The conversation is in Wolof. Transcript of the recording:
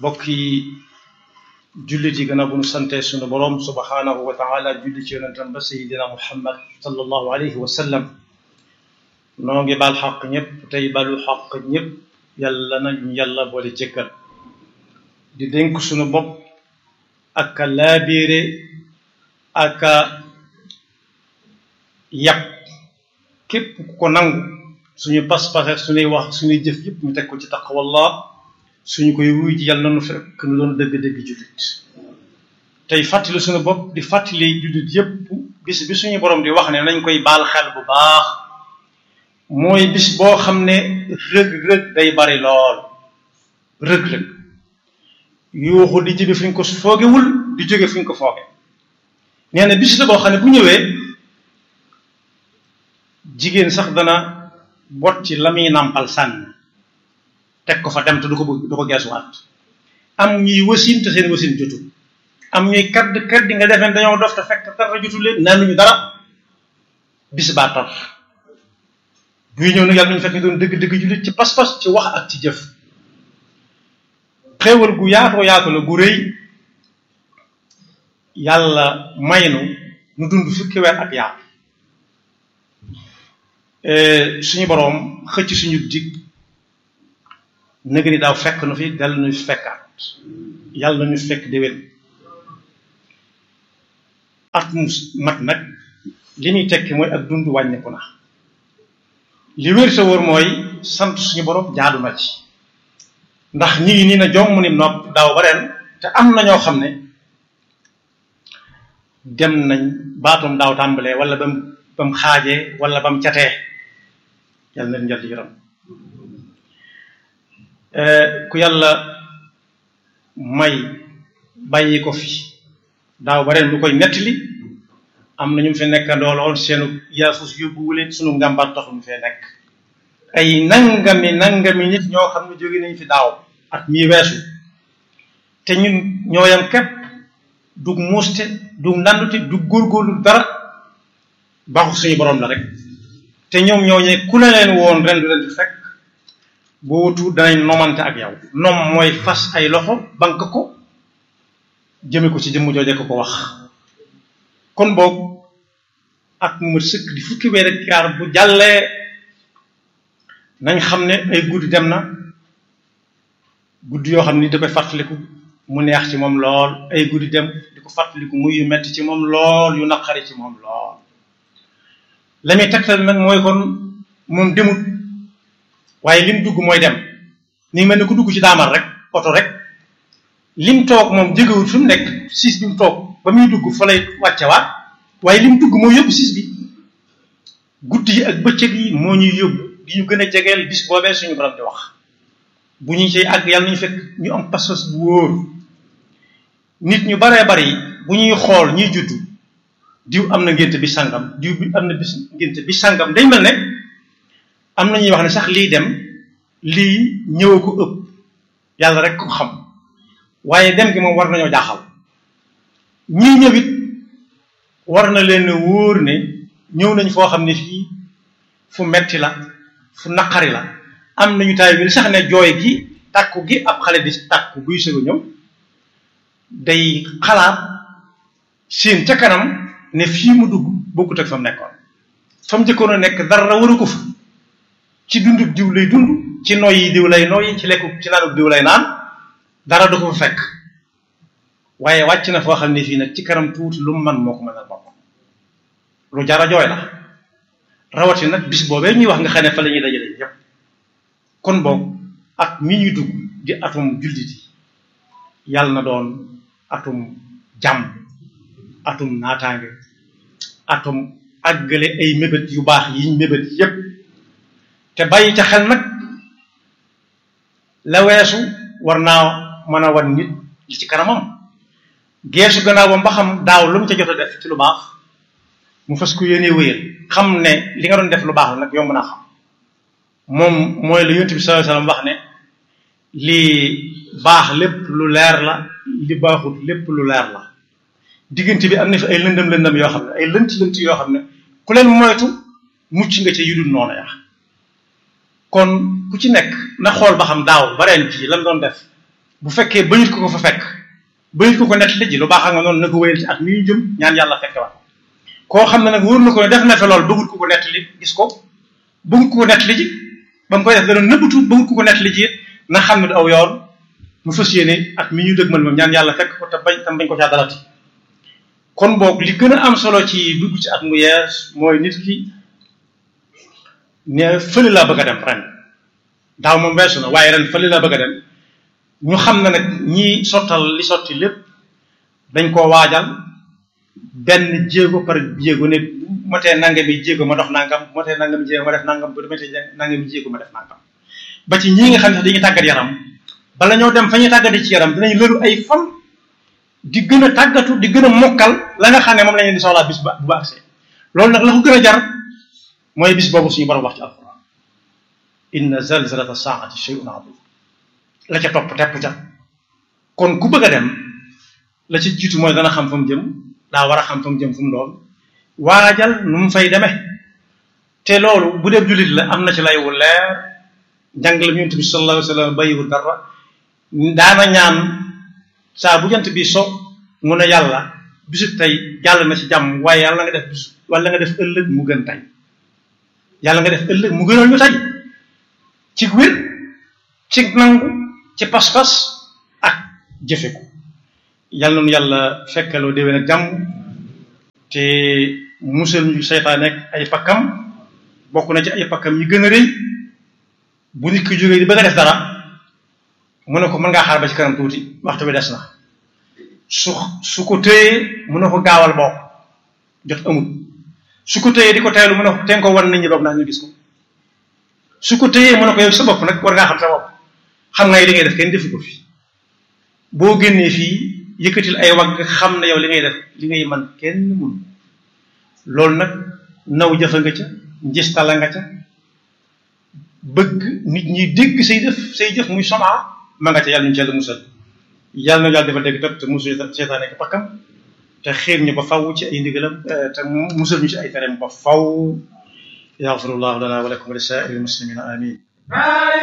mbokk yi jullit yi gën a bu nu sante sunu boroom subhanahu wa taala julli ci yonentam ba sayidina muhammad sallallahu alayhi wa sallam noo ngi baal xaq ñëpp tey balu xaq ñëpp yàlla nañu yàlla boole jëkkal di dénk sunu bopp ak a laabiire ak a yàpp képp ku ko nangu suñu pas-pas suñuy wax suñuy jëf yëpp ñu teg ko ci taqwallah suñu koy wuy ji yàlla nanu fekk nu doon dëgg-dëgg jullit tey fàttali suñu bopp di fàttali jullit yëpp bis bi suñu borom di wax ne nañ koy baal xel bu baax mooy bis boo xam ne rëg-rëg day bari lool rëg-rëg yuuxu di jibe fi ñu ko foogewul di jóge fi ñu ko fooge nee na bis la boo xam ne bu ñëwee jigéen sax dana bot ci la muy nàmpal sànni teg ko fa dem te du ko du ko geesuwaat am ñuy wasin te seen wasin jotul am ñuy kadd kadd nga defeen dañoo dof te fekk dara jotul leen naan ñu dara bis baa tar buy ñëw nag yàlla nañu fekk ñu doon dëgg-dëgg jullit ci pas-pas ci wax ak ci jëf xéewal gu yaatoo yaatu la gu rëy yàlla may nu nu dund fukki weer ak yaatu suñu boroom xëcc suñu dig nëg ni daaw fekk nu fi dal nu fekkaat yàlla na ñu fekk déwén at mu mat nag li muy tekki mooy ak dund wàññeeku na li wér sa wóor mooy sant suñu boroom jaadu na ci ndax ñi ngi nii na jomm ni nopp daaw ba ren te am na ñoo xam ne dem nañ baatum daaw tàmbalee wala bam bam xaajee wala bam catee yàlla na njal yëram ku yàlla may bàyyi ko fi daaw ba ren lu koy nettali am na ñu fi nekkandoo lool seenu yaafus yóbbuwu leen sunu ngàmbaat taxu ñu fee nekk ay nangami nangami nit ñoo xam ne jóge nañ fi daaw at mii weesu te ñun ñooyam képp du muuste du nandute du góorgóorlu dara baaxu suñu borom la rek te ñoom ñooñee ku ne leen woon ren du leen fi fekk boo wutu danañ nomante ak yow nom mooy fas ay loxo bank ko jëme ko ci jëmm jooje ko ko wax kon boobu ak mu sëkk di fukki weer ak yaar bu jàllee nañ xam ne ay guddi dem na guddi yoo xam ni da koy fàttaliku mu neex ci moom lool ay guddi dem di ko fàttaliku muy yu metti ci moom lool yu naqari ci moom lool la muy tegtal nag mooy kon moom demut waaye lim dugg mooy dem ni mel ni ku dugg ci daamal rek oto rek lim toog moom jegewut fi mu nekk siis bi mu toog ba muy dugg fa lay wàccewaat waaye lim dugg moo yóbbu siis bi guddi yi ak bëccëg yi moo ñuy yóbbu di ñu gën a jegeel bis boobee suñu borom di wax bu ñu ci àgg yàlla nañu fekk ñu am pas-pas bu wóor nit ñu baree bari bu ñuy xool ñuy juddu diw am na ngénte bi sangam diw bi am na bis ngénte bi sangam day mel ne am na ñuy wax ne sax lii dem lii ñëw ko ëpp yàlla rek ko xam waaye dem gi moom war nañoo jaaxal ñii ñëwit war na leen wóor ne ñëw nañ foo xam ne fii fu metti la fu naqari la am nañu taay bi sax ne jooy gi tàkku gi ab xale di tàkku buy sëg a ñëw day xalaat seen ca kanam ne fii mu dugg bokkut ak fa mu nekkoon fa mu njëkkoon a nekk dara waru ko fa ci dundu diw lay dund ci noy yi diw lay noy ci lekku ci naanub diw lay naan dara du ko fa fekk waaye wàcc na foo xam ne fii nag ci kanam tuuti lu mu man moo ko mën a bokk lu jara jooy la rawati nag bis boobee ñuy wax nga xam ne fa la ñuy dajale yépp kon boog at mi ñuy dugg di atum jullit yi yàlla na doon atum jàmm atum naataange atum àggale ay mébét yu baax yiñ mébét yépp te bàyyi ca xel nag la weesu war naa mën a wan nit li ci kanamam geesu gannaaw ba mba xam daaw lu mu ca jot a def ci lu baax mu fas ko yéene wéyal xam ne li nga doon def lu baax la nag yomb naa xam moom mooy la yonent bi sallallahu alayhi wasallam wax ne lii baax lépp lu leer la li baaxut lépp lu leer la diggante bi am na fi ay lëndëm lëndëm yoo xam ne ay lënt lënt yoo xam ne ku leen moytu mucc nga ca yudul noonu ya kon ku ci nekk na xool ba xam daaw ba ren jii lan doon def bu fekkee bañut ko ko fa fekk bañut ko ko nettali ji lu baax nga noonu na ko wéyal ci at mi ñu jëm ñaan yàlla fekke waat koo xam ne nag wóor na ko ne def na fa lool bëggut ko ko nettali gis ko bëggut ko ko nettali ji ba mu koy def dana nëbbatu bëggut ko ko nettali ji na xam ne du aw yoon mu fas yéene at mi ñu dëgmal moom ñaan yàlla fekk ko te bañ tam bañ ko caa dalati kon boog li gën a am solo ci dugg ci at mu yees mooy nit ki ne fële laa bëgg a dem ren daaw moom weesu na waaye ren fële laa bëgg a dem ñu xam ne nag ñi sottal li sotti lépp dañ koo waajal benn jéego par jéego ne bu matee nangami jéego ma dox nangam bu matee nangami jéego ma def nangam bu matee nangami jéego ma def nangam ba ci ñii nga xam ne sax dañuy tàggat yaram bala ñoo dem fa ñuy tàggati ci yaram dinañ lëru ay fan di gën a tàggatu di gën a mokkal la nga xam ne moom la ñu di soxlaa bis ba bu ba agsee loolu nag la ko gën a jar mooy bis boobu suñu borom wax ci alquran inna zalzalata saati shay'un azim la ca topp tepp ca kon ku bëgg a dem la ci jiitu mooy dana xam fa mu jëm daa war a xam fa mu jëm fu mu doon waajal nu mu fay demee te loolu bu dee jullit la am na ci lay wu leer njàngale yonent bi sallallahu alayhi wa sallam bàyyiwul dara daana ñaan saa bu jant bi so mu ne yàlla bisu tey jàll na ci jàmm waaye yàlla nga def bisu wala nga def ëllëg mu gën tey yàlla nga def ëllëg mu gënal ñu tey ci wér ci nangu ci pas-pas ak jëfe ko yàlla nu yàlla fekkaloo déwén ak jàmm te musal ñu seytaane ak ay pakkam bokk na ci ay pakkam yi gën a rëy bu nit ki jógee di bëgg a def dara mu ne ko mën ngaa xaar ba ci kanam tuuti waxtu bi des na su su ko téyee mu ne ko gaawal bokk jot amut su ko téyee di ko teelu mu ne ko teen ko wan nit ñi boog naa ñu gis ko su ko téyee mu ne ko yow sa bopp nag war ngaa xam sa bopp xam nga li ngay def kenn defu ko fi boo génnee fii yëkkatil ay wagg xam ne yow li ngay def li ngay man kenn mun loolu nag naw jëfa nga ca njistala nga ca bëgg nit ñi dégg say def say jëf muy somaa ma nga ca yàlla ñu ci yàlla musal yàlla na yàlla dafa dégg topp te musul seetaane ko pakkam te xiir ñu ba faw ci ay ndigalam te musal ñu ci ay tereem ba faw yaxfirullahu lana wa lakum wa li saa'iril muslimina amin